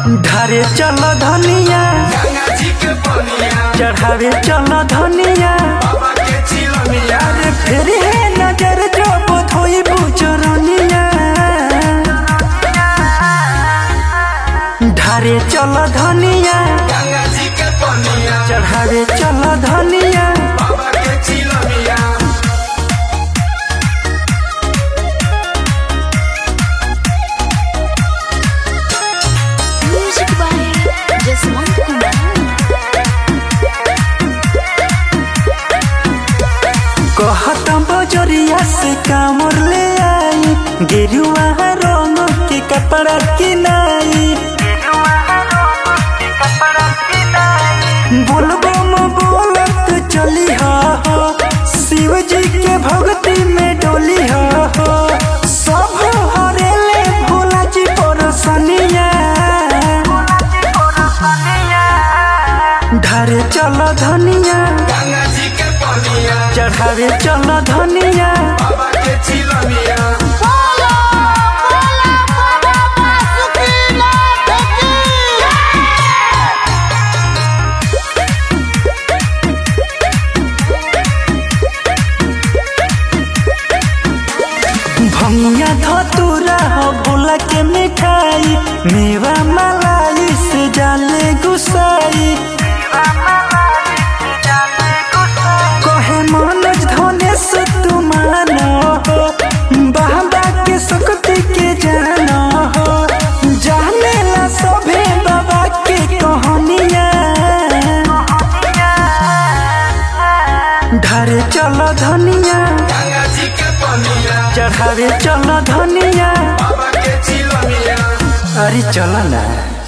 ढारे चल धनिया गंगा जी के पनिया चढ़ावे चल धनिया बाबा के चिलमिया अरे फिर है नजर जो बोधोई बुचरनिया ढारे चल धनिया गंगा जी के पनिया चढ़ावे चल धनिया बाबा के चिलमिया Music by Jaswant Kumar. कहता बजरिया से कामर ले आई गेरुआ रंग के कपड़ा किनाई बोलबो म बोलत चली हा हो शिव जी के भक्ति में डोली हा हो सब हरेले भोला जी परसनिया ढारे चल धनिया गंगा जी के पनिया चढ़ावे चल धनिया बाबा के चिलमिया भंगिया धतूरा हो भोला के मिठाई मेवा मलाई से जाले गुसाई कहे मनोज धनेश तू मानो हो बाबा के शक्ति के जानो हो जाने ला सभे बाबा के कहानिया ढारे चल धनिया गंगा जी के पनिया चढ़ावे चल धनिया बाबा के चिलमिया अरे चल ना